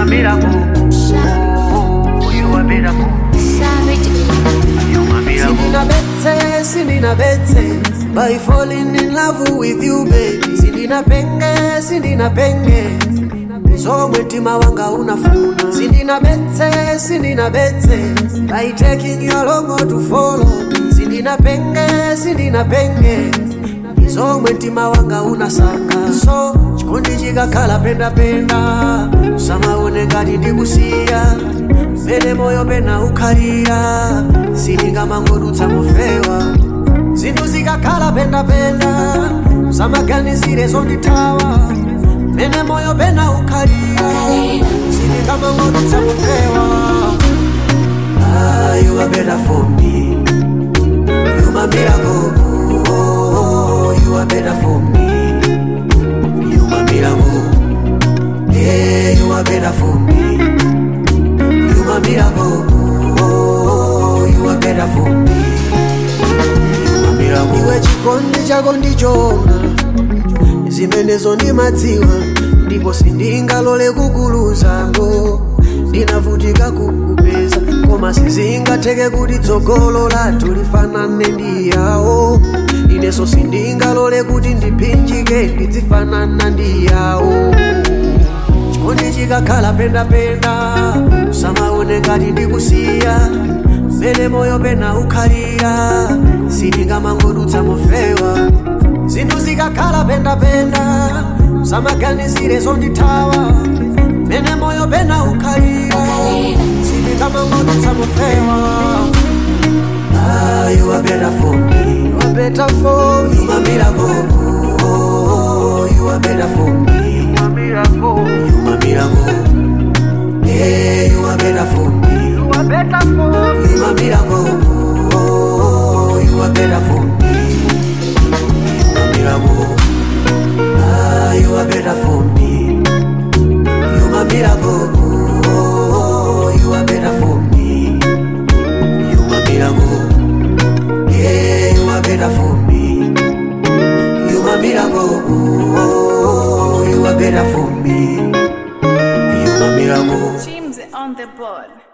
miracle. Oh, you are better for me. Savage. You are miracle. Sindina betse, sindina betse By falling in love with you baby Sindina penge, sindina penge Zomwe mtima wanga unafuna Sindina betse, sindina betse By taking you along to follow Sindina penge, sindina penge Zomwe mtima wanga unasaka So, chikondi chikakhala penda penda Usamaone ngati ndikusiya Mene moyo pena ukhalira sindingamangodutsa mufewa zinthu zikakhala pendapenda samaganizire zondithawa mene moyo pena ukhalira sindingamangodutsa mufewa Ah, you are better for me you my miracle oh, you are better for me you my miracle yeah you are better for me You my miracle. Oh, you are better for me. You my miracle. Iwe chikondi chako ndichona zimenezo ndimadziwa ndipo sindingalole kukuluzango ndinavutika kukupeza koma sizingatheke kuti tsogolo lathu lifanane ndi yawo inenso sindingalole kuti ndiphinjike ndidzifanana ndi yawo chikondi chikakhala pendapenda usamaone ngati ndikusiya mene moyo pena ukhalira sindingamangodutsa mufewa zinthu zikakhala pendapenda usamaganizire zondithawa mene moyo pena ukhalira sindingamangodutsa mufewa Ah, you are better for me. You are better for me. You are miracle. Oh, you are better for me. You are miracle. You my miracle. Yeah, you are better for me. You are better for me. You my miracle. Oh, you are better for me. You my miracle. Ah, you are better for me. You my miracle. Oh, you are better for me. You my miracle. Yeah, you are better for me. You my miracle. Oh, you are better for me. You my miracle. James on the board.